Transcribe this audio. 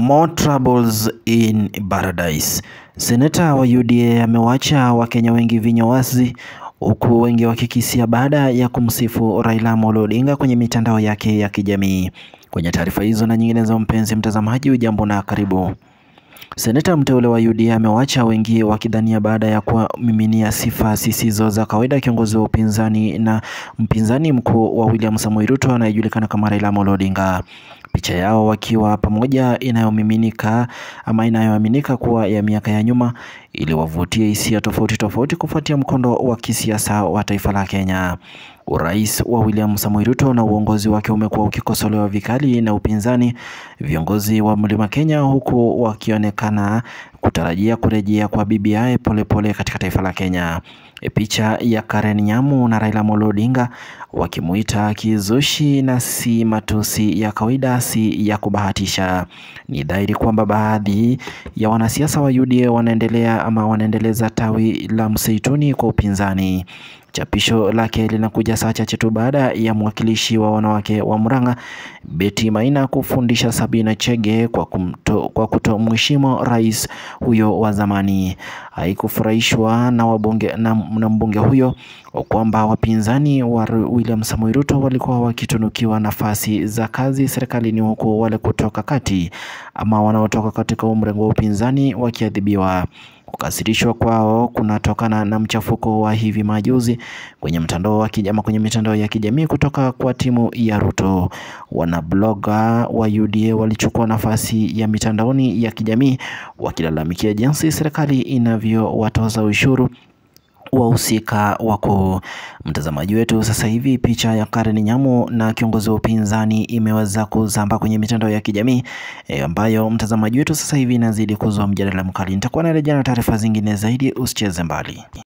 More troubles in paradise. Seneta wa UDA amewacha Wakenya wengi vinywa wazi huku wengi wakikisia baada ya kumsifu Raila Amolo Odinga kwenye mitandao yake ya kijamii. Kwenye taarifa hizo na nyingine za mpenzi mtazamaji, ujambo na karibu. Seneta mteule wa UDA amewacha wengi wakidhania baada ya kuwamiminia sifa zisizo za kawaida kiongozi wa upinzani na mpinzani mkuu wa William Samoei Ruto anayejulikana kama Raila Amolo Odinga. Picha yao wakiwa pamoja inayomiminika ama inayoaminika kuwa ya miaka ya nyuma iliwavutia hisia tofauti tofauti kufuatia mkondo wa kisiasa wa taifa la Kenya. Urais wa William Samoei Ruto na uongozi wake umekuwa ukikosolewa vikali na upinzani, viongozi wa Mlima Kenya, huku wakionekana kutarajia kurejea kwa BBI polepole katika taifa la Kenya. E, picha ya Karen Nyamu na Raila Amolo Odinga wakimuita kizushi na si matusi ya kawaida, si ya kubahatisha. Ni dhahiri kwamba baadhi ya wanasiasa wa UDA wanaendelea ama wanaendeleza tawi la mseituni kwa upinzani. Chapisho lake linakuja saa chache tu baada ya mwakilishi wa wanawake wa Murang'a Betty Maina kufundisha Sabina Chege kwa, kumto, kwa kutomheshimu rais huyo wa zamani. Haikufurahishwa na wabunge na, na mbunge huyo kwamba wapinzani wa William Samoei Ruto walikuwa wakitunukiwa nafasi za kazi serikalini huku wale kutoka kati ama wanaotoka katika mrengo wa upinzani wakiadhibiwa. Kukasirishwa kwao kunatokana na mchafuko wa hivi majuzi kwenye mtandao wa kijamii kwenye mitandao ya kijamii kutoka kwa timu ya Ruto. Wanabloga wa UDA walichukua nafasi ya mitandaoni ya kijamii wakilalamikia jinsi serikali inavyowatoza ushuru wahusika wakuu. Mtazamaji wetu, sasa hivi picha ya Karen Nyamu na kiongozi wa upinzani imeweza kuzamba kwenye mitandao ya kijamii e, ambayo mtazamaji wetu sasa hivi inazidi kuzua mjadala mkali. Nitakuwa narejea na taarifa zingine zaidi, usicheze mbali.